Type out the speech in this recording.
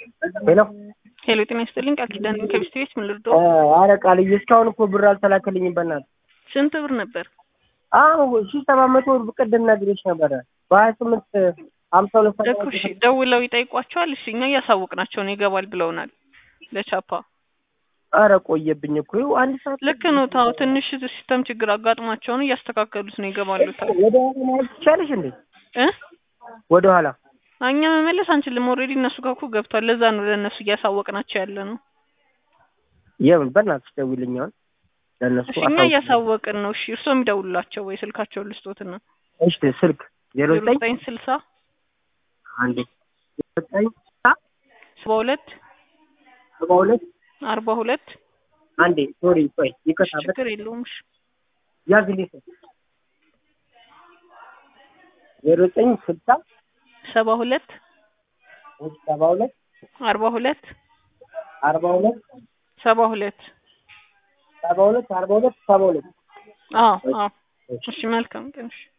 ሄሎ ሄሎ ጤና ይስጥልኝ ቃል ኪዳን ከሚስት ቤት ምን ልርዶ? አረ ቃልዬ እስካሁን እኮ ብር አልተላከልኝም። በእናትህ ስንት ብር ነበር? አዎ ሺህ ሰባት መቶ ብር ቅድም ነግሬሽ ነበረ በሀያ ስምንት ሀምሳ ሁለት ሰዓት እኮ እሺ ደውለው ይጠይቋቸዋል። እሺ እኛ እያሳወቅናቸው ነው ይገባል ብለውናል ለቻፓ። አረ ቆየብኝ እኮ ይኸው አንድ ሰዓት ልክ ነው። ታው ትንሽ ሲስተም ችግር አጋጥሟቸው ነው እያስተካከሉት ነው ይገባሉ። ታው ወደ ኋላ ማለት ትቻለሽ እንዴ? እ ወደ ኋላ እኛ መመለስ አንችልም። ኦልሬዲ እነሱ ጋር እኮ ገብቷል። ለዛ ነው ለእነሱ እያሳወቅናቸው ያለ ነው። የምን በእናትሽ ደውይልኝ አሁን ለእነሱ እሺ እኛ እያሳወቅን ነው። እሺ እርስዎ የሚደውሉላቸው ወይ ስልካቸውን ልስጦትና እሺ ስልክ ዜሮ ዜሮ ዘጠኝ ዘጠኝ ስልሳ አንዴ ዜሮ ዘጠኝ ሰባ ሁለት ሰባ ሁለት አርባ ሁለት አንዴ ሶሪ ቆይ ይከታበት ችግር የለውም። እሺ ያዝልኝ ዜሮ ዘጠኝ ስልሳ ሰባ ሁለት ሰባ ሁለት አርባ ሁለት አርባ ሁለት ሰባ ሁለት ሰባ ሁለት አርባ ሁለት ሰባ ሁለት አዎ አዎ። እሺ መልካም ቀን። እሺ